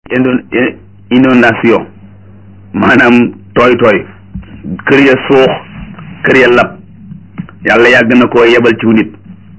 inondation maanaam tooy tooy kër ya suux kër ya lab yàlla yàgg na koo yebal ci nit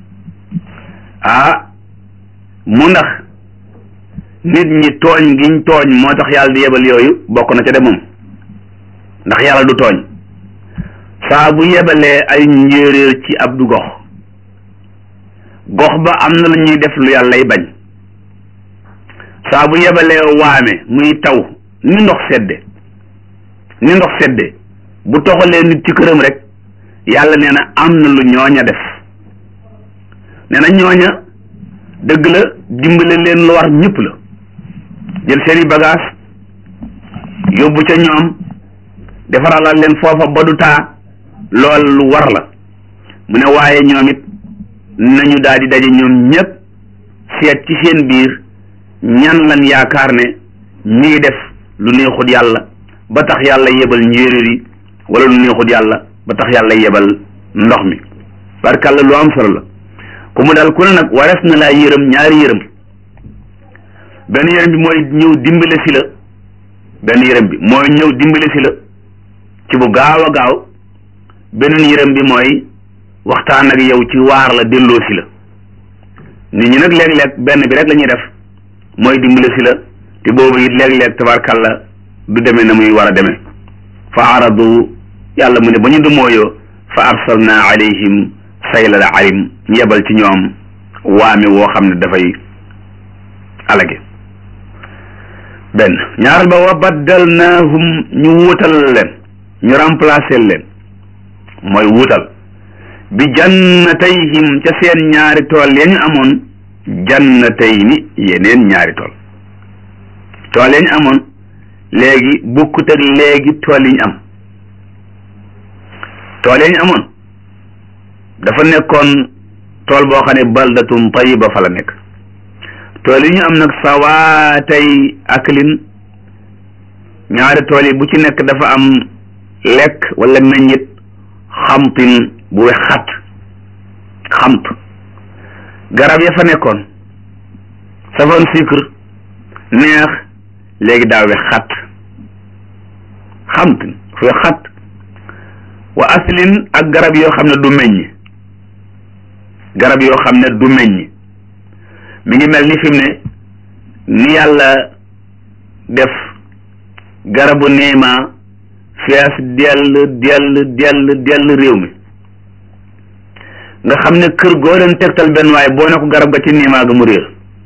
ah mu ndax nit ñi tooñ giñ tooñ moo tax yàlla di yebal yooyu bokk na ca de moom ndax yàlla du tooñ saa bu yebalee ay njéeréer ci ab du gox gox ba am na lu ñuy def lu yàllay bañ saa bu yebalee waame muy taw ni ndox sedde ni ndox sedde bu toxalee nit ci këram rek yàlla nee na am na lu ñooña def nee na ñooña dëgg la dimbale leen lu war ñëpp la jël seeni bagage yóbbu ca ñoom defaralal leen foofa ba du taa lool lu war la mu ne waaye ñoom it nañu daal di daje ñoom ñëpp seet ci seen biir ñan lan yaakaar ne ñi ngi def lu neexut yàlla ba tax yàlla yebal njéeréer yi wala lu neexut yàlla ba tax yàlla yebal ndox mi barkàlla lu am solo la ku mu dal ku ne nag warees na laa yërëm ñaari yërëm benn yërëm bi mooy ñëw dimbale si la benn yërëm bi mooy ñëw dimbale si la ci bu gaaw a gaaw beneen yërëm bi mooy waxtaan ak yow ci waar la delloo si la nit ñi nag léeg-léeg benn bi rek la ñuy def mooy dimbale si la te boobu it léeg-léeg tabarkàlla du demee na muy war a demee fa aradu yàlla mu ne ba ñu dumooyoo fa arsalna alayhim saylal arim ñu yebal ci ñoom waame woo xam ne dafay alage benn ñaaral ba wa baddalnaahum ñu wuutal leen ñu remplacer leen mooy wuutal bi jannatayhim ca seen ñaari tool ya ñu amoon jannatayni yeneen ñaari tool tool ya ñu amoon léegi bukkut ak léegi tool yi ñu am tool ya ñu amoon dafa nekkoon tool boo xam ne baldatun tayiba fa la nekk tool yi ñu am nag sawaatay aklin ñaari tool yi bu ci nekk dafa am lekk wala meññit xamtin bu wex xat xamt garab ya fa nekkoon safoon sucre neex léegi daa wex xat xamtin fu wex xat wa aslin ak garab yoo xam ne du meññ garab yoo xam ne du meññ mi ngi mel ni fi mu ne ni yàlla def garabu niima fees dell dell dell dell réew mi nga xam ne kër goo leen tegtal benn waaye boo ne ko garab ga ci niima ga mu réer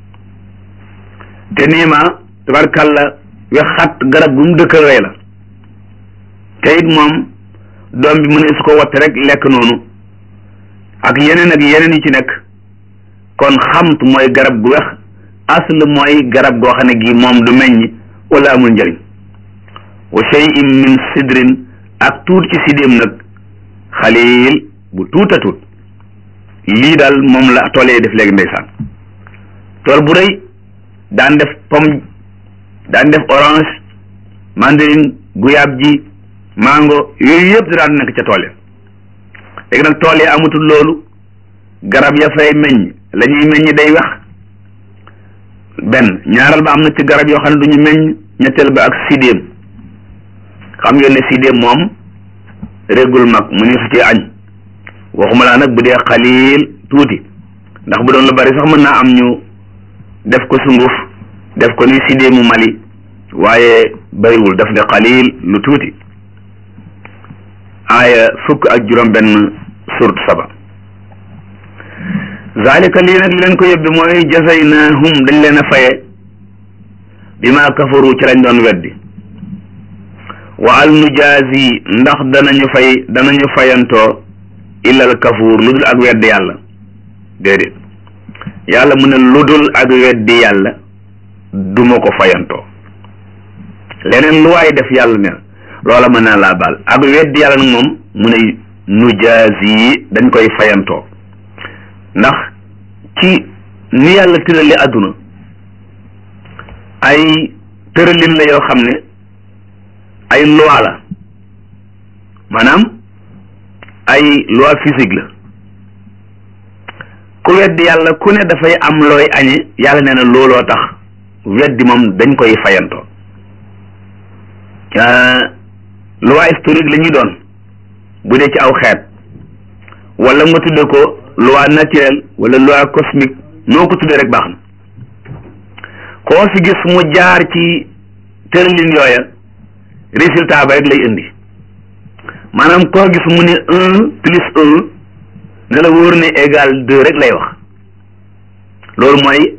te niima tabarkàlla wexat garab gu mu dëkkal rey la te it moom doom bi mu ne su ko watt rek lekk noonu ak yeneen ak yeneen yi ci nekk kon xamt mooy garab gu wex asl mooy garab goo xam ne gi moom du meññ wala amul njëriñ wa shay'in min sidrin ak tuut ci sidéem nag xalil bu tuuta tuut lii daal moom la tool yi def léegi ndeysaan tool bu rëy daan def pomme daan def orange mandarine guyaab ji mango yooyu yëpp da daan nekk ca tool ya léegi nag tool yi amatul loolu garab ya fay meññ la ñuy meññ day wax benn ñaaral ba am na ci garab yoo xam ne du ñu meññ ñetteel ba ak sidéem xam ngeen ne sidéem moom régul mag mu ne su ci añ waxuma laa nag bu dee xaliil tuuti ndax bu doon lu bari sax mën naa am ñu def ko sunguf def ko ni sidéemu Mali waaye bariwul daf ne xaliil lu tuuti aaya fukk ak juróom benn surt saba zalika lii nag li leen ko yóbbi mooy jazaynahum dañ leen a faye bi ma kafaru ci lañ doon weddi wa al nujaazi ndax danañu fay danañu fayantoo illal kafuur lu dul ak weddi yàlla déedéet yàlla mu ne lu dul ak weddi yàlla duma ko fayantoo leneen lu waay def yàlla ne loola mën naa laa baal ak weddi yàlla nag moom mu ne nujaazi yi dañ koy fayantoo ndax ci ni yàlla tërali àdduna ay tëralin la yoo xam ne ay loi la maanaam ay loi physique la ku weddi yàlla ku ne dafay am looy añe yàlla nee na looloo tax weddi moom dañ koy fayantoo loi historique la ñuy doon bu dee ci aw xeet wala nga tudde ko loi naturelle wala loi cosmique noo ko tuddee rek baax na koo fi gis mu jaar ci tëralin yooya résultat ba rek lay indi maanaam koo gis mu ne un plus un ne la wóor ne égal deux rek lay wax loolu mooy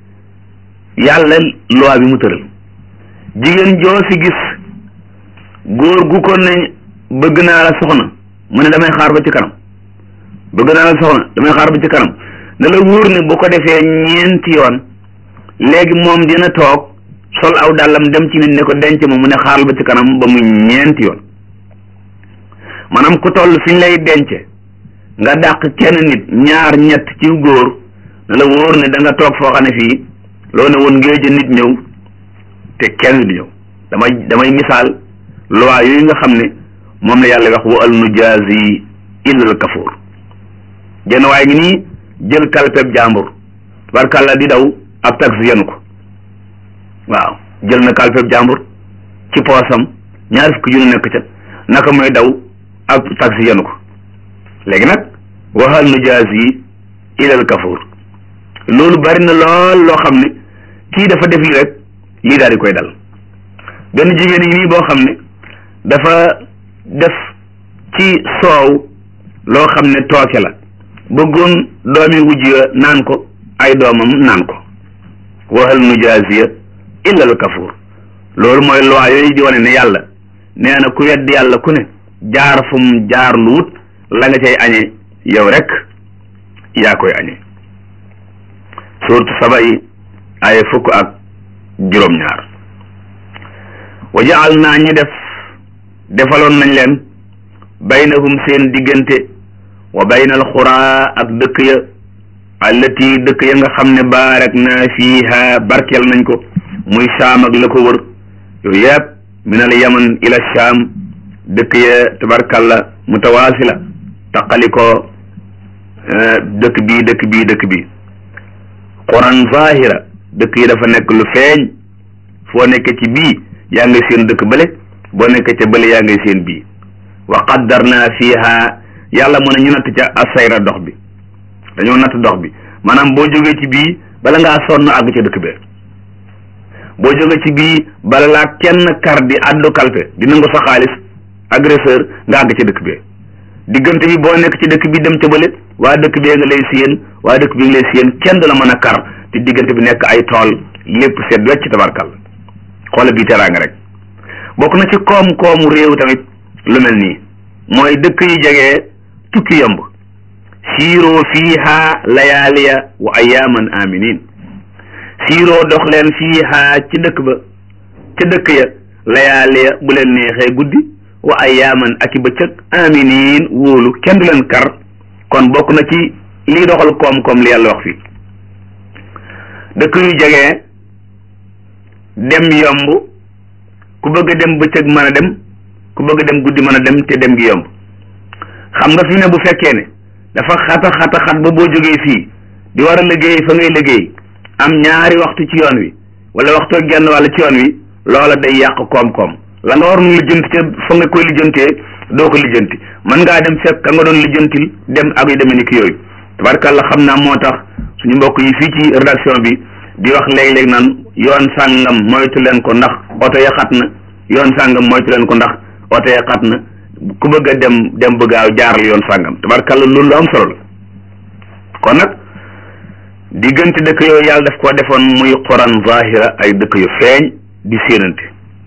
yàlla loi bi mu tëral jigéen joo fi gis góor gu ko ne bëgg naa la soxna mu ne damay xaar ba ci kanam bëgg naa la soxna damay xaar ba ci kanam ne la wóor ne bu ko defee ñeenti yoon léegi moom dina toog sol aw dàllam dem ci nit ne ko denc ma mu ne xaaral ba ci kanam ba muy ñeenti yoon maanaam ku toll fi ñu lay denc nga dàq kenn nit ñaar ñett ci góor ne la wóor ne da nga toog foo xam ne fii loo ne woon ngéej nit ñëw te kenn du ñëw damay damay misaal loi yooyu nga xam ne moom la yàlla wax wa al nujazi illa al kafur jenn waaye ngi nii jël kalpeb jàmbur barkàlla di daw ab taxi yenu ko waaw jël na kalpeb jàmbur ci poosam ñaari fukki junni nekk ca naka mooy daw ab taxi yenu ko léegi nag wa al nujazi illa al kafur loolu bari na lool loo xam ne kii dafa def lii rek lii daal di koy dal benn jigéen yi nii boo xam ne dafa def ci soow loo xam ne tooke la bëggoon doomi wujj ya naan ko ay doomam naan ko waxal nujaasiya illa al kafur loolu mooy loi yooyu di wane ne yàlla nee na ku wedd yàlla ku ne jaar fu mu jaar lu wut la nga cay añee yow rek yaa koy añee suurtu saba yi ay fukk ak juróom-ñaar wa jaal naa ñi def defaloon nañ leen baynahum seen diggante wa baynal xuraa ak dëkk ya allati dëkk ya nga xam ne baarak naa fiiha barkeel nañ ko muy saam ak la ko wër yooyu yëpp min al yaman ila shaam dëkk ya tabarkalla mutawaasila taqali ko dëkk bii dëkk bii dëkk bii quran zahira dëkk yi dafa nekk lu feeñ foo nekk ci bii yaa ngi seen dëkk bële boo nekk ca bële yaa ngi seen bii wa qaddarna fiha yàlla mën a ñu natt ca asayra dox bi dañoo natt dox bi maanaam boo jógee ci bii bala ngaa sonn àgg ca dëkk bee boo jógee ci bii bala laa kenn kar di addu kalpe di nangu sa xaalis agresseur nga àgg ca dëkk bee diggante bi boo nekk ci dëkk bi dem ca bële waa dëkk bee nga lay séen waa dëkk bi nga lay séen kenn du la mën a kar te diggante bi nekk ay tool lépp seet wecc tabarkal xoola bii teraanga rek bokk na ci koom-koomu réew tamit lu mel nii mooy dëkk yu jege tukki yomb siiroo fiiha layaaliya wa ayaaman aminin siiroo dox leen fiiha ci dëkk ba ca dëkk ya layaaliya bu leen neexee guddi wa ayaaman ak i bëccëg aminin wóolu kenn du leen kar kon bokk na ci lii doxal koom-koom li yàlla wax fii dëkk yu jege dem yomb ku bëgg a dem bëccëg mën a dem ku bëgg a dem guddi mën a dem te dem gi yomb xam nga fi ne bu fekkee ne dafa xata xata xat ba boo jógee fii di war a liggéey fa ngay liggéey am ñaari waxtu ci yoon wi wala waxtu genn wàll ci yoon wi loola day yàq koom-koom la nga waroon lijjanti ca fa nga koy lijjantee doo ko lijjanti mën ngaa dem fekk ka nga doon lijjantil dem ak yu demee ni ki yooyu tabarkàlla xam naa moo tax suñu mbokk yi fii ci rédaction bi di wax léeg-léeg naan yoon sàngam moytu leen ko ndax oto ya xat na yoon sàngam moytu leen ko ndax oto ya xat na ku bëgg a dem dem bëgg a jaaral yoon sàngam tabarkàlla loolu lu am solo la kon nag diggante dëkk yooyu yàlla daf koo defoon muy quran zahira ay dëkk yu feeñ di séenante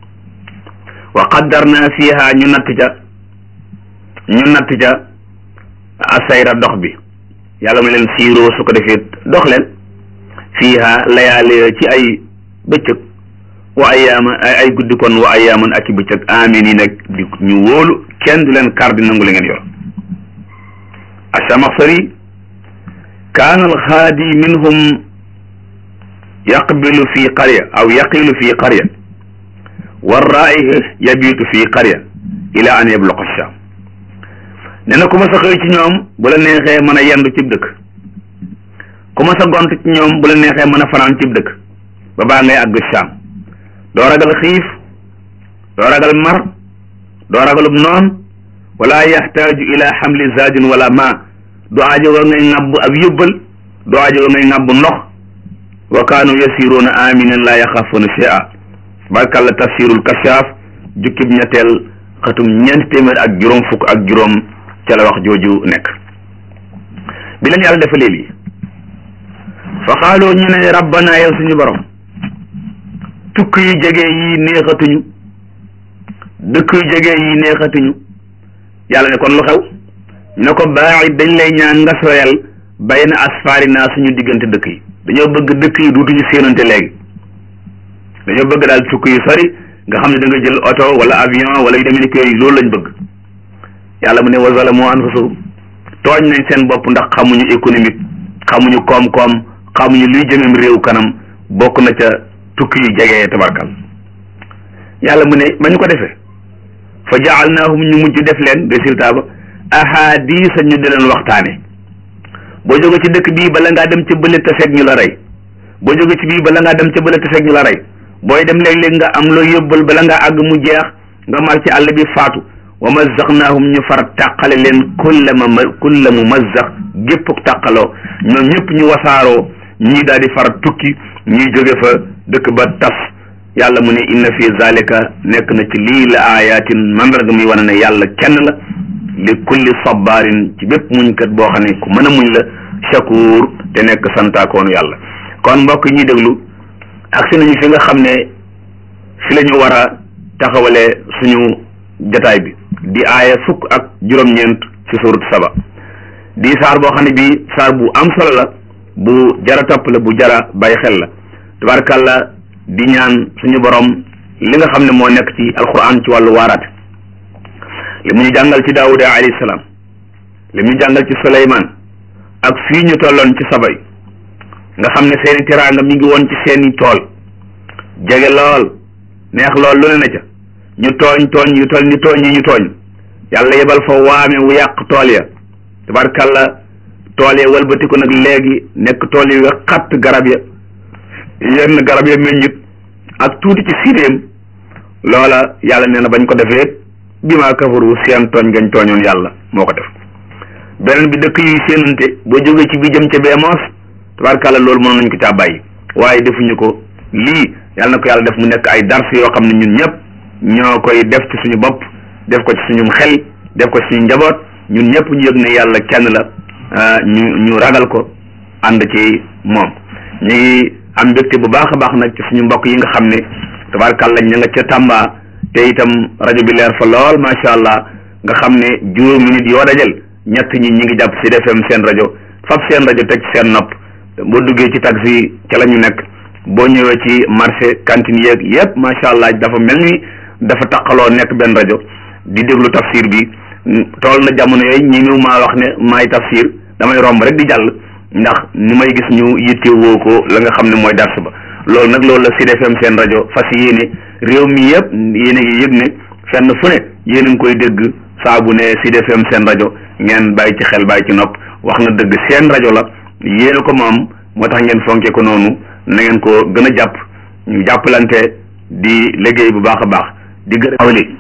wa qaddarna fiha ñu natt ca ñu natt ca asayra dox bi yàlla mu leen siiroo su ko defee dox leen fiiha layaale ci ay bëccëg wa ayaama ay guddi kon wa ayaaman ak i bëccëg amin yi nag di ñu wóolu kenn du leen kar di nangu li ngeen yor achamaxsari kaana alxaadi minhum yaqbilu fi qarya aw yaqilu fi qarya warraaih yabiitu fi qarya ila an yabluqa sham nee na ku ma sa xëy ci ñoom bu la neexee mën a yendu cib dëkk ku ma sa gont ci ñoom bu la neexee mën a fanaan cib dëkk ba baa ngay àgg saam doo ragal xiif doo ragal mar doo ragalub noon wala yaxtaaju ila xamli zaadin wala ma du aajoga ngay ŋàbb ab yóbbal du aajoga ngay ŋàbb ndox wa kaanu yasiruuna aminin laa yaxaafuuna shay'a barkalla tafsirul kashaaf jukkib ñetteel xatum ñeenti téeméer ak juróom fukk ak juróom ca la wax jooju nekk bi leen yàlla defalee lii fa xaaloo ñu ne rabbana yow suñu borom tukk yu jege yi neexatuñu dëkk yu jege yi neexatuñu yàlla ne kon lu xew ñu ne ko baa'id dañ lay ñaan nga sooyal bayna asfaarina suñu diggante dëkk yi dañoo bëgg dëkk yi duutuñu séenante léegi dañoo bëgg daal tukk yu sori nga xam ne da nga jël oto wala avion wala yu demee ni ko yooyu loolu lañ bëgg yàlla mu ne wa zalamu anfusahum tooñ nañ seen bopp ndax xamuñu économique xamuñu koom-koom xamuñu luy jëmem réew kanam bokk na ca tukki yu jege tabarkal yàlla mu ne ba ñu ko defee fa jaalnaahum ñu mujj def leen résultat ba ahadisa ñu di leen waxtaane boo jóge ci dëkk bii bala ngaa dem ca bële taseeg ñu la rey boo jóge ci bii bala ngaa dem ca bële taseeg ñu la rey booy dem léeg-léeg nga am loo yóbbal bala ngaa àgg mu jeex nga mar ci àll bi faatu wa mazzaqnaahum ñu far tàqale leen kulla ma kulla mu mazzaq gépp tàqaloo ñoom ñëpp ñu wasaaroo ñii daal di far tukki ñii jóge fa dëkk ba tas yàlla mu ne inna fi zalika nekk na ci lii la ayatin mandarga muy wane ne yàlla kenn la li kulli sabarin ci bépp muñkat boo xam ne ku mën a muñ la shakur te nekk santaakoonu yàlla kon mbokk ñuy déglu agsi nañu fi nga xam ne fi la ñu war a taxawalee suñu jataay bi di aaya fukk ak juróom-ñeent ci surut saba di saar boo xam ne bii saar bu am solo la bu jara topp la bu jara bàyyi xel la tabarakàllah di ñaan suñu borom li nga xam ne moo nekk ci alquran ci wàllu waaraate li mu ñu jàngal ci daawuda alayhi salaam li mu ñu jàngal ci suleymaan ak fii ñu tolloon ci sabay nga xam ne seeni teraanga mi ngi woon ci seeni tool jege lool neex lool lu ne na ca ñu tooñ tooñ yu toll ni tooñ yi ñu tooñ yàlla yebal fa waame wu yàq tool ya tabarkalla tool ya walbatiku nag léegi nekk tool yi nga xatt garab ya yenn garab ya meññit ak tuuti ci siidéem loola yàlla nee na bañ ko defee bi maa kafaru seen tooñ gañ tooñoon yàlla moo ko def beneen bi dëkk yuy séenante boo jógee ci bi jëm ca bee moos tabarkalla loolu mënoon nañ ko caa bàyyi waaye defuñu ko lii yàlla na ko yàlla def mu nekk ay dars yoo xam ne ñun ñëpp ñoo koy def ci suñu bopp def ko ci suñu xel def ko ci suñu njaboot ñun ñëpp ñu yëg ne yàlla kenn la ñu ñu ragal ko ànd ci moom ñu ngi am mbégte bu baax a baax nag ci suñu mbokk yi nga xam ne tabarkalla ña nga ca Tamba te itam rajo bi leer fa lool macha allah nga xam ne juróomi nit yoo dajal ñett ñi ñi ngi jàpp Sud FM seen rajo fab seen rajo teg seen nopp boo duggee ci taxi ca la ñu nekk boo ñëwee ci marché cantine yeeg yëpp macha allah dafa mel ni dafa taqaloo nekk benn rajo di déglu tafsir bi tool na jamono yooyu ñi mu maa wax ne maay tafsir damay romb rek di jàll ndax ni may gis ñu yittewoo ko la nga xam ne mooy dars ba loolu nag loolu la Sud FM seen rajo fas yéene réew mi yëpp yéen a ngi yëg ne fenn fu ne yéen a ngi koy dégg saa bu ne Sud FM seen rajo ngeen bàyyi ci xel bàyyi ci nopp wax na dëgg seen rajo la yéen a ko moom moo tax ngeen fonkee ko noonu na ngeen ko gën a jàpp ñu jàppalante di liggéey bu baax a baax di gën a awli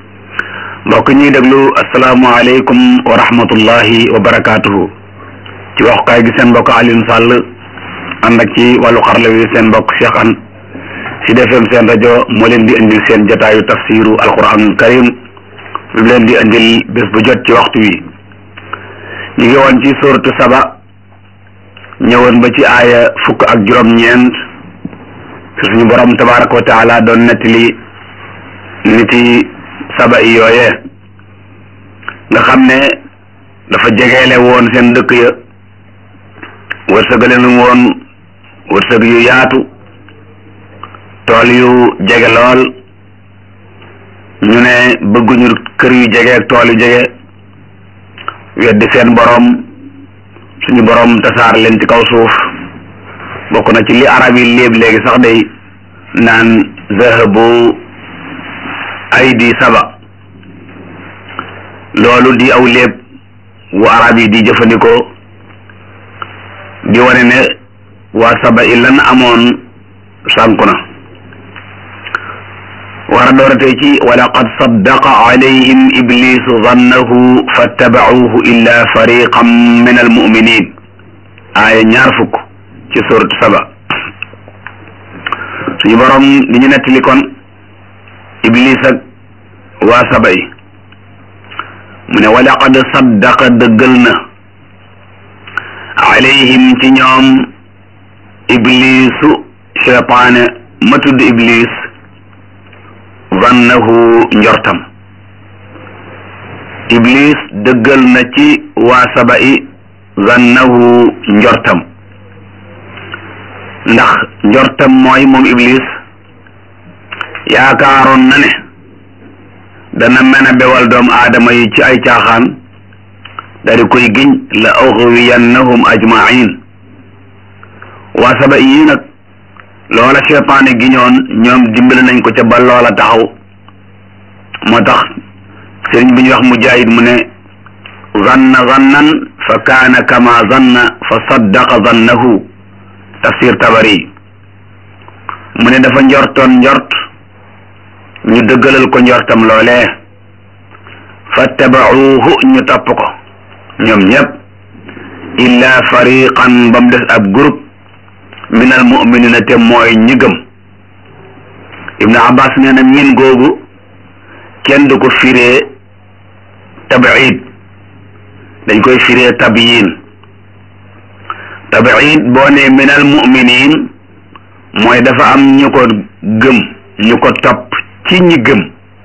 mbokk ñuy déglu asalaamualeykum wa rahmatullahi wa barakaatuhu ci waxukaay gi seen mbokk Alioune Sall ànd ak ci wàllu xarala wi seen mbokk Cheikh An Sud FM seen rajo moo leen di indil seen jotaayu tafsiru alquranul karim bi leen di indil bés bu jot ci waxtu wi ñu ngi woon ci suratu saba ñëwoon ba ci aaya fukk ak juróom-ñeent fi suñu borom tabaraka wa taala doon nettali niti saba i yooyee nga xam ne dafa jegeele woon seen dëkk ya wërsëgale nu woon wërsëg yu yaatu tool yu jege lool ñu ne bëgguñu kër yu jege ak tool yu jege weddi seen borom suñu borom tasaar leen ci kaw suuf bokk na ci li arab yi léeb léegi sax day naan zahabu aydi saba loolu di aw léeb wu arab yi di jëfandikoo di wane ne waa saba i lan amoon sànku na war a dooratee ci wa laqad saddaqa alayhim iblisu zannahu fattabacuuhu illa fariqan min almuminin aaya ñaar fukk ci suratu saba suñu borom di ñu nettali kon iblis ak waa saba yi mu ne wa laqad saddaqa dëggal na alayhim ci ñoom iblisu cheytaane ma tudd iblis zannahu njortam iblis dëggal na ci waa saba yi zannahu njortam ndax njortam mooy moom iblis yaakaaroon na ne dana mën a bewal doomu aadama yi ci ay caaxaan dari koy giñ la ughwiyannahum ajmain waa saba yi nag loola cheytaane giñoon ñoom dimbali nañ ko ca ba loola taxaw moo tax sëriñ bi ñuy wax mujaahid mu ne zanna zannan fa kaana kama zanna fa saddaqa zannahu tafsir tabari mu ne dafa njortoon njort ñu dëggalal ko njortam loolee fattabacuuhu ñu topp ko ñoom ñëpp illa fariqan ba mu des ab groupe min al muminina te mooy ñi gëm ibnu abbas nee na min googu kenn du ko firee tabiid dañ koy firee tabiyin tabiid boo ne min al muminin mooy dafa am ñu ko gëm ñu ko topp ci ñi gëm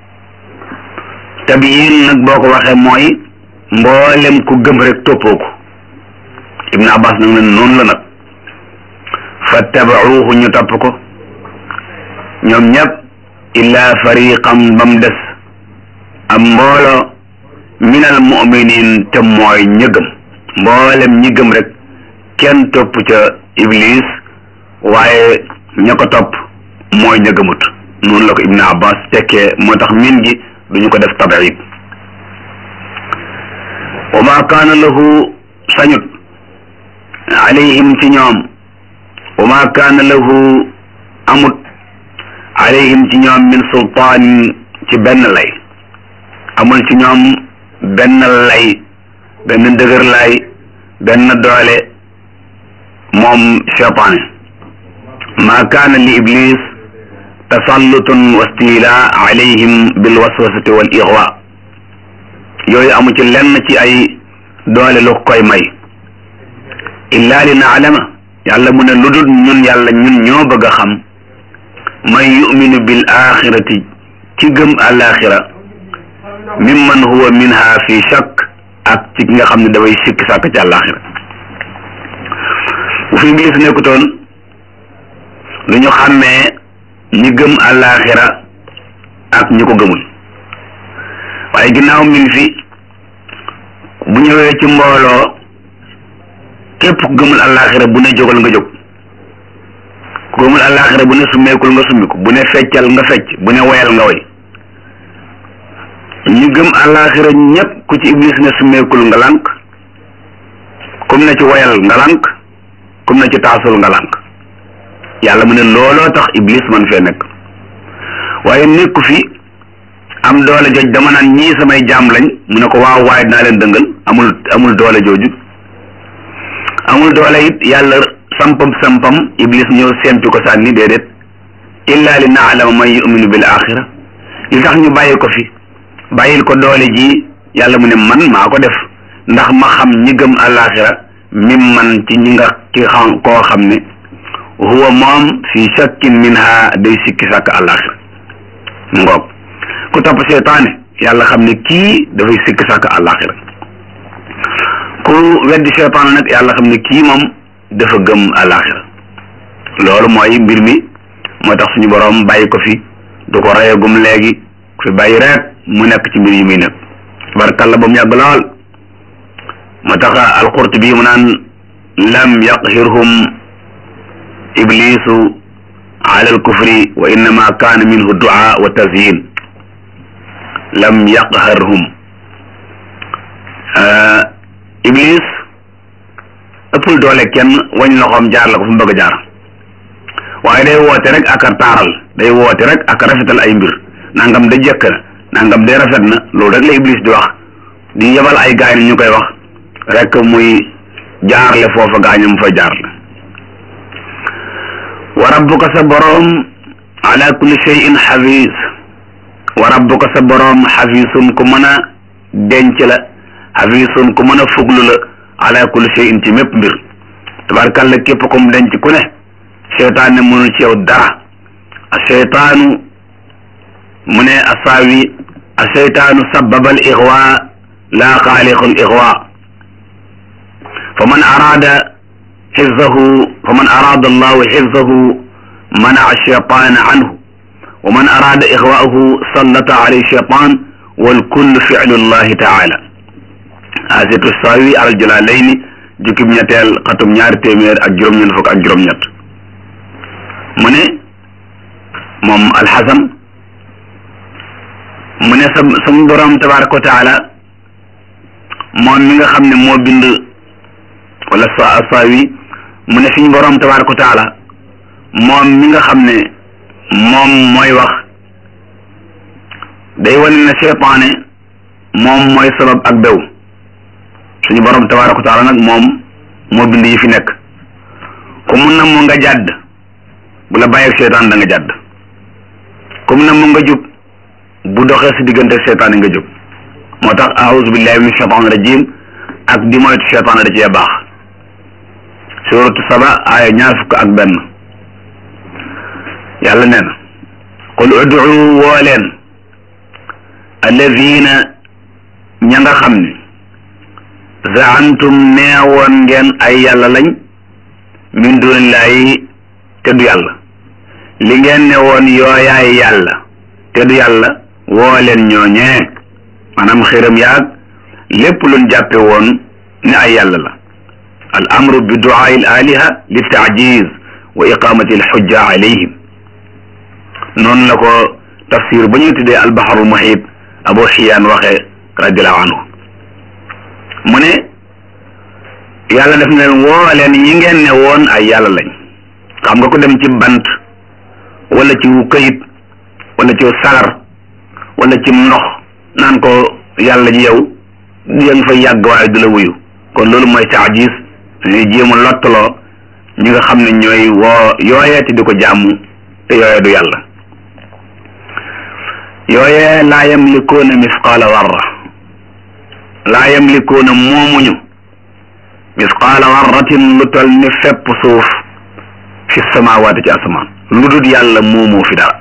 tabiyin nag boo ko waxee mooy mboolem ku gëm rek toppoo ko ibnu abbas nag ne noonu la nag fattabacuuhu ñu topp ko ñoom ñëpp illa fariqan ba mu des am mboolo min al muminin te mooy ñi gëm mboolem ñi gëm rek kenn topp ca iblis waaye ña ko topp mooy ña gëmut noonu la ko ibnu abbas tekkee moo tax min gi duñu ko def tabiid wa ma kaana lahu sañut alayhim ci ñoom wa ma kaana lahu amut alayhim ci ñoom min sultaanin ci benn lay amul ci ñoom benn lay benn dëgër lay benn doole moom cheytaane ma kaana li iblis tasallutun wa stila alayhim bil waswasati wal ixwa yooyu amu ci lenn ci ay doole lu koy may illa li naalama yàlla mu ne lu dul ñun yàlla ñun ñoo bëgg a xam man yuminu bil axirati ci gëm alaxira mimman huwa minha fi shakk ak ci ki nga xam ne dafay sikk sàkk ci alaxira bu fi iblis nekkutoon du ñu xàmmee ñi gëm alaxira ak ñi ko gëmul waaye ginnaaw min fi bu ñëwee ci mbooloo képp ku gëmul alaxira bu ne jógal nga jóg ku gëmul alaxira bu ne summeekul nga summiku bu ne feccal nga fecc bu ne woyal nga woy ñu gëm alaxira ñépp ku ci iblis ne summeekul nga lànk kum na ci woyal nga lànk kum na ci taasul nga lànk yàlla mu ne looloo tax iblis man fee nekk waaye nekku fi am doole jooj dama naan ñii samay jaam lañ mu ne ko waaw waaye dinaa leen dëngal amul amul doole jooju amul doole it yàlla sampam sampam iblis ñëw sempi ko sànni déedéet illa li naalama man yuminu bil axira li tax ñu bàyyi ko fi bàyyil ko doole ji yàlla mu ne man maa ko def ndax ma xam ñi gëm alaxira mim man ci ñi nga ci xam koo xam ne huwa moom fi shakkin minha day sikki sàkk alaxira mu ngoog ku topp seetaane yàlla xam ne kii dafay sikki sàkk alaxira ku weddi seetaane nag yàlla xam ne kii moom dafa gëm alaxira loolu mooy mbir mi moo tax suñu boroom bàyyi ko fi du ko reyagum léegi ku fi bàyyi rek mu nekk ci mbir yi muy nekk barkalla ba mu yàgg lool moo tax alqurtubi mu naan lam yaqhirhum iblisu ala alkufri wa innama kaana minhu du'a wa tazyin lam yaqharhum iblis ëppul doole kenn wañ loxoom jaar la ko fu mu bëgg a jaar waaye day woote rek ak a taaral day woote rek ak a rafetal ay mbir nangam da jëkk na nangam day rafet na loolu rek la iblis di wax di yebal ay gaay ñu koy wax rek muy jaarle foofa gaañam fa jaarle wa rabbuka sa boroom ala kulli shay'in xafiis wa rabbuka sa boroom xafiisun ku mën a denc la xafiisun ku mën a fuglu la ala kulli shay'in ci mépp mbir tabarkàlla képp ko mu denc ku ne seytaan ne mënu ci yow dara a seytaanu mu ne asaawi a seytaanu sababa al ixwa laa xaaliqu al ixwa fa man araada xifzahu fa man araada allahu xifzahu manaa cheytaana anhu wa man araada ixwaahu sallata alayhi cheytaan wal kullu ficlu llahi taala asitu saawi al jalaalayni jukkib ñetteel xatum ñaari téeméer ak juróom-ñeent fukk ak juróom-ñett mu ne moom alxasan mu ne sa sama borom tabaraka wa taala moom mi nga xam ne moo bind wala sa saawi mu ne suñu borom tabaraka wa taala moom mi nga xam ne moom mooy wax day wane ne seytaane moom mooy sabab ak bew suñu borom tabaraka wa taala nag moom moo bind yi fi nekk ku mun na mu nga jàdd bu la bàyyeeg seytaan da nga jàdd ku mun na mu nga jub bu doxee si diggante seytaan nga jub moo tax aouzu billahi min shaytaan rajim ak di moytu seytaan da cee baax suratu saba aaya ñaar fukk ak benn yàlla nee na qul ud'u woo leen alladina ña nga xam ne zaantum neewoon ngeen ay yàlla lañ min dunillahi te du yàlla li ngeen ne woon yooyaay yàlla te du yàlla woo leen ñooñee maanaam xiram yaag lépp luñ jàppe woon ne ay yàlla la al amru bi duaai al aliha li taajiz wa iqamati al xujja alayhim noonu la ko tafsir ba ñuy tuddee al baharul muhit abu xiyaan waxee radiallahu anhu mu ne yàlla def na leen woo leen yi ngeen ne woon ay yàlla lañ xam nga ko dem ci bant wala ci wu këyit wala ci salar wala ci ndox naan ko yàlla ji yow yaa ngi fay yàgg waaye du la wuyu kon loolu mooy taajis ñuy jéem a lottaloo ñi nga xam ne ñooy woo yooyee te di ko jàmm te yooyee du yàlla yooyee laa yamlikuuna misqaala warra laa yamlikuuna moomuñu misqaala warratin lu tol ni fepp suuf fi samawaati ci asamaan lu dul yàlla moomoo fi dara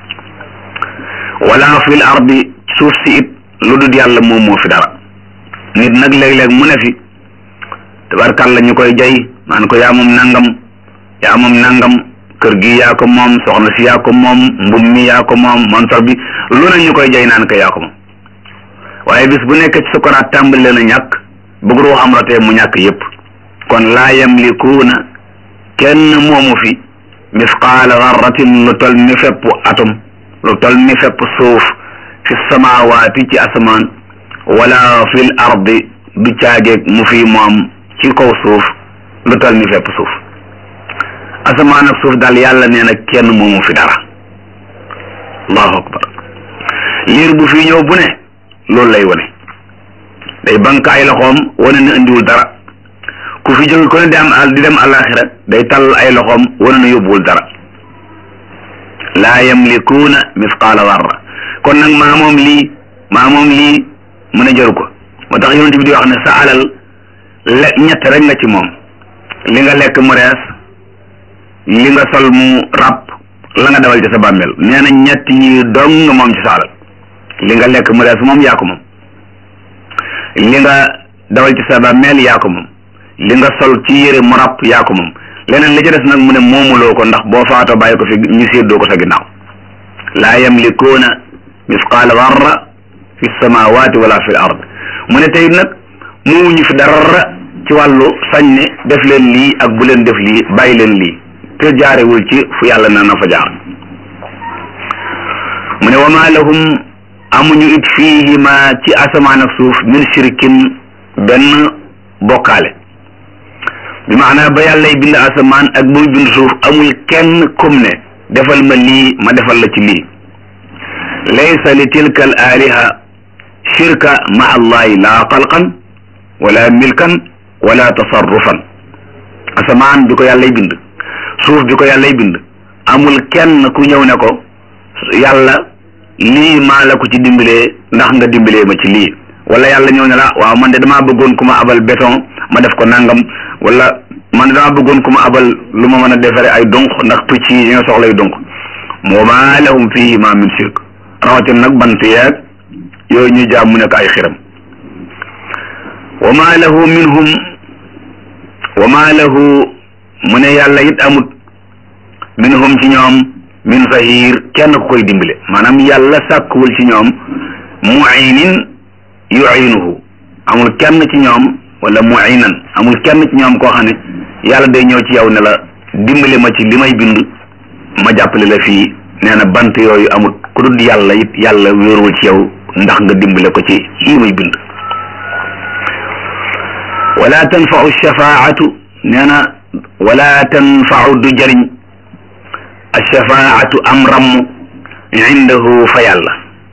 wala fil ardi suuf si it lu dul yàlla moomoo fi dara nit nag léeg-léeg mu ne fi tabarkàlla ñu koy jay naan ko yaa moom nangam yaa moom nangam kër gi yaa ko moom soxna si yaa ko moom mbum mi yaa ko moom montor bi lu ne ñu koy jay naan ko yaa ko moom waaye bis bu nekk ci sukuraat tàmbali leen a ñàkk bëgg roo xam rotee mu ñàkk yépp kon laa yamlikuuna kenn moomu fi misqaala garratin lu tol ni fepp atom lu tol ni fepp suuf fi samawaati ci asamaan wala fil ardi du caageeg mu fi moom ci kaw suuf lu tol ni fepp suuf asamaan ak suuf daal yàlla nee na kenn moomu fi dara allahu akbar liir bu fi ñëw bu ne loolu lay wane day bank ay loxoom wane na indiwul dara ku fi jóge ko ne di am al di dem alaxira day tall ay loxoom wane na yóbbuwul dara laa yamlikuuna misqaala warra kon nag maa moom lii maa moom lii mën a jaru ko moo tax yonent bi di wax ne sa alal le ñett rek nga ci moom li nga lekk mu rees li nga sol mu ràpp la nga dawal ci sa bàmmeel nee na ñett yi dong nga moom ci sa alal li nga lekk mu rees moom yaa ko moom li nga dawal ci sa bàmmeel yaa ko moom li nga sol ci yére mu ràpp yaa ko moom leneen li ci des nag mu ne moomuloo ko ndax boo faatoo bàyyi ko fi ñu séddoo ko sa ginnaaw laa yamlikuuna misqaala warra fi samawati wala fi l ard mu ne tey nag moomuñu fi dara ci wàllu sañ ne def leen lii ak bu leen def lii bàyyi leen lii te jaarewul ci fu yàlla na na fa jaar mu ne wa ma lahum amuñu it fiihima ci asamaan ak suuf min shirkin benn bokkaale bi maanaa ba yàllay bind asamaan ak buy bind suuf amul kenn kum ne defal ma lii ma defal la ci lii laysa li tilka al aliha shirka ma allahi laa xalqan wala milkan wala tasarrufan asamaan bi ko yàllay bind suuf bi ko yàllay bind amul kenn ku ñëw ne ko yàlla lii maa la ko ci dimbalee ndax nga dimbalee ma ci lii wala yàlla ñëw ne la waaw man de damaa bëggoon ku ma abal béton ma def ko nangam wala man de damaa bëggoon ku ma abal lu ma mën a defaree ay dunq ndax picc yi ñoo soxlay dunq wa maa lahum fihi ma min shirk rawatina nag bant yeeg yooyu ñu jaam mu nekk ay xiram wa maa lahu minhum wa maa lahu mu ne yàlla it amut minhum ci ñoom min zahir kenn ku koy dimbale maanaam yàlla sàkkuwul ci ñoom muinin yuinuhu amul kenn ci ñoom wala muinan amul kenn ci ñoom koo xam ne yàlla day ñëw ci yow ne la dimbale ma ci li may bind ma jàppale la fii nee na bant yooyu amul ku dul yàlla it yàlla wéeruwul ci yow ndax nga dimbale ko ci lii may bind wala tanfau shafaatu nee na wala tanfau du jëriñ alshafaatu am ramm indahu fa yàlla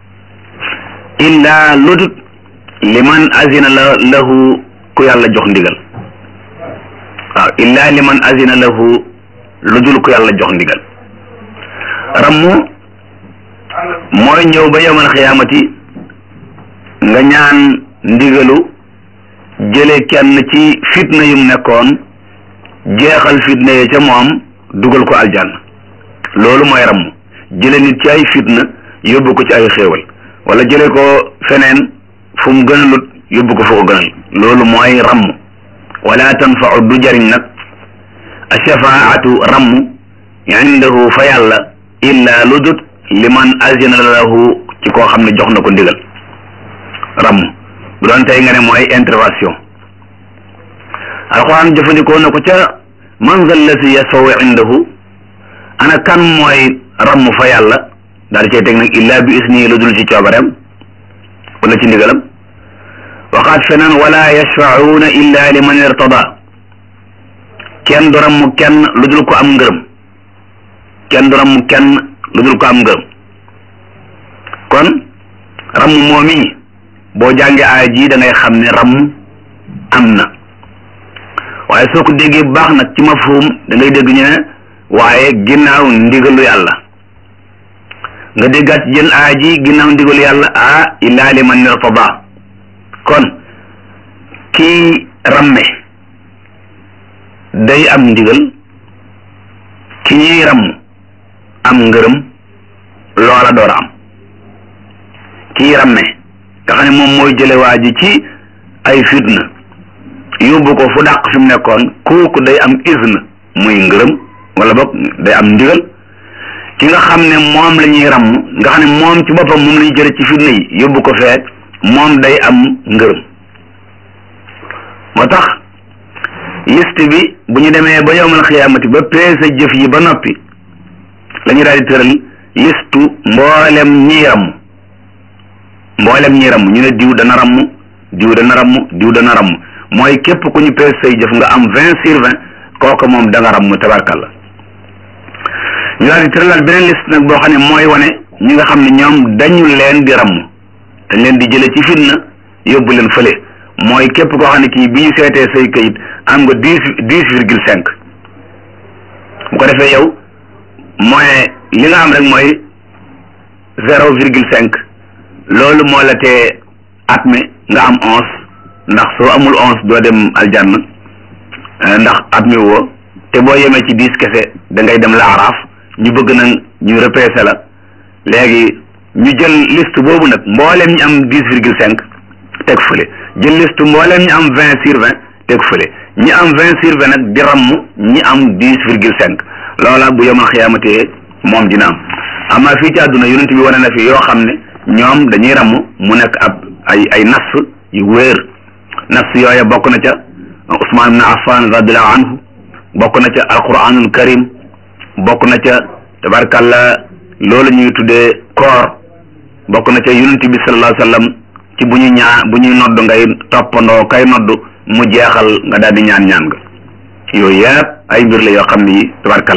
illa ludut liman azina la lahu ku yàlla jox ndigal waaw illa liman azina lahu ludul ku yàlla jox ndigal rammu mooy ñëw ba yawmal xiyaamati nga ñaan ndigalu jële kenn ci fitna yum nekkoon jeexal fitna yi ca moom dugal ko aljanna loolu mooy ramm jële nit ci ay fitna yóbbu ko ci ay xéewal wala jële ko feneen fu mu gënalut yóbbu ko fu ko gënal loolu mooy ramm wala tanfau du jariñ nag ashafaatu ramm indahu fa yàlla illa lu dut liman azina lahu ci koo xam ne jox na ko ndigal ramm bu doon tey nga ne mooy intervention alxuraan jëfandikoo na ko ca man zal lasi yasfaw indahu ana kan mooy ramm fa yàlla daal di cay teg nag illa bi isni lu dul ci coobareem wala ci ndigalam waxaat feneen wala yashfauna illa liman irtada kenn du ramm kenn lu dul ko am ngërëm kenn du ramm kenn lu dul ko am ngërëm kon ramm moomi boo jàngee aaya ji da ngay xam ne ramm am na waaye soo ko déggee bu baax nag ci mafhum da ngay dégg ñu ne waaye ginnaaw ndigalu yàlla nga déggaat jën aaya ji ginnaaw ndigalu yàlla ah illaa liman irtada kon kii ramme day am ndigal ki ñuy ramm am ngërëm loola door a am kii ramme nga xam ne moom mooy jële waa ji ci ay fitna yóbbu ko fu dàq fi mu nekkoon kooku day am izn muy ngërëm wala boog day am ndigal ki nga xam ne moom la ñuy ramm nga xam ne moom ci boppam moom la ñuy jële ci fitna yi yóbbu ko fee moom day am ngërëm moo tax liste bi bu ñu demee ba yowmal xiyaamati ba peese jëf yi ba noppi la ñu daal di tëral listu mboolem ñiy ramm mboolem ñiy ramm ñu ne diw dana ramm diw dana ramm diw dana ramm mooy képp ku ñu peese say jëf nga am vingt sur vingt kooku moom da nga ramm tabarkalla ñu daal di tëralaat beneen liste nag boo xam ne mooy wane ñi nga xam ne ñoom dañu leen di ramm dañ leen di jële ci fitna yóbbu leen fële mooy képp koo xam ne kii bi ñu seetee say kayit am nga dix dix virgule cinq bu ko defee yow mooy li nga am rek mooy zéro virgule cinq loolu moo la tee at mi nga am onze ndax soo amul onze doo dem aljanna ndax at mi woo te boo yemee ci dix kese da ngay dem laaraaf ñu bëgg nag ñu repêché la léegi ñu jël liste boobu nag mboolem ñu am dix virgule cinq teg fële jël liste mboolem ñu am vingt sur vingt teg fële ñi am vingt sur vingt nag di ramm ñi am dix virgule cinq loola bu yemal xiyaamatee moom dina am amaa fii ci àdduna yonent bi wane na fi yoo xam ne ñoom dañuy ramm mu nekk ab ay ay nas yu wéer nas yooya bokk na ca Usmaan ibn Affan radiallahu anhu bokk na ca alquranul karim bokk na ca tabarkalla loolu ñuy tuddee koor bokk na ca yonent bi sallallahu alayhi wa sallam ci bu ñu ñaa bu ñuy nodd ngay toppandoo kay nodd mu jeexal nga daal di ñaan ñaan nga yooyu yëpp ay mbir la yoo xam ne yi tabarkalla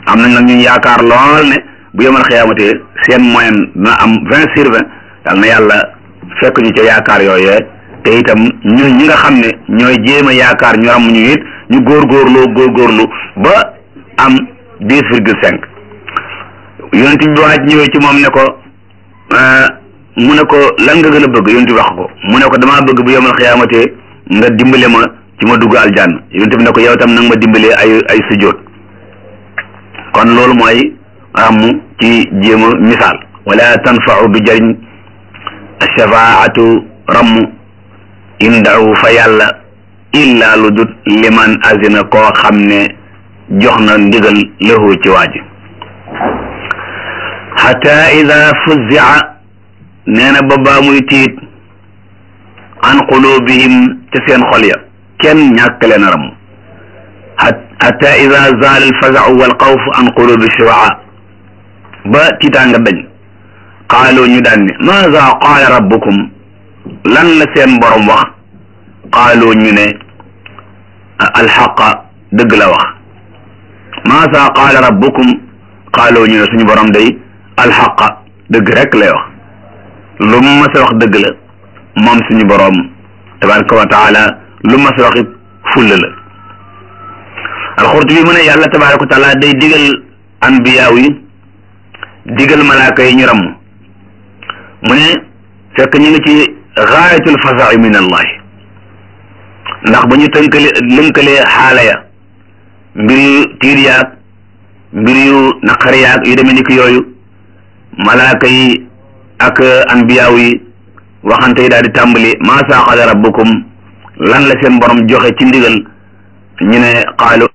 am nañ nag ñu yaakaar lool ne bu yemal xiyaamate seen moyen dina am vingt sur vingt yal na yàlla fekk ñu ca yaakaar yooyee te itam ñun ñi nga xam ne ñooy jéem a yaakaar ñu am ñu it ñu góorgóorloo góorgóorlu ba am dix virgule cinq yonent bi waaj ñëwee ci moom ne ko mu ne ko lan nga gën a bëgg yonent bi wax ko mu ne ko damaa bëgg bu yemal xiyaamate nga dimbale ma ci ma dugg aljanna yonent bi ne ko yow tam nag ma dimbalee ay ay sujjóot kon loolu mooy am ci jéem a misaal wala tanfau du jëriñ shafaatu ramm indahu fa yàlla illa lu dut liman azina koo xam ne jox na ndigal lahu ci waaji xata ida fuzia nee na ba baa muy tiit an qulubihim ca seen xol ya kenn ñàkk leen a ramm xata ida zaala alfazau walxawfu an qulubi shuraa ba tiitaanga dañ qaalu ñu daan ne maza qaala rabbukum lan la seen borom wax qaalu ñu ne alxaqa dëgg la wax maza qaala rabbukum qaalu ñu ne suñu borom day alxaqa dëgg rek lay wax lu mu mas a wax dëgg la moom suñu borom tabaraka wa taala lu mas a wax it fulla la alxurtubi mu ne yàlla tabaraka wa taala day digal anbiyaaw yi digal malaaka yi ñu ramm mu ne fekk ñu ngi ci gaayatul fasaxi min allahi ndax ba ñu tënkale lënkalee xaala ya mbir yu tiir yaag mbir yu naqar yaag yu demee ni ki yooyu malaaka yi ak anbiyaaw yi waxante yi daal di tàmbali maa saqala rabbukum lan la seen borom joxe ci ndigal ñu ne qaalu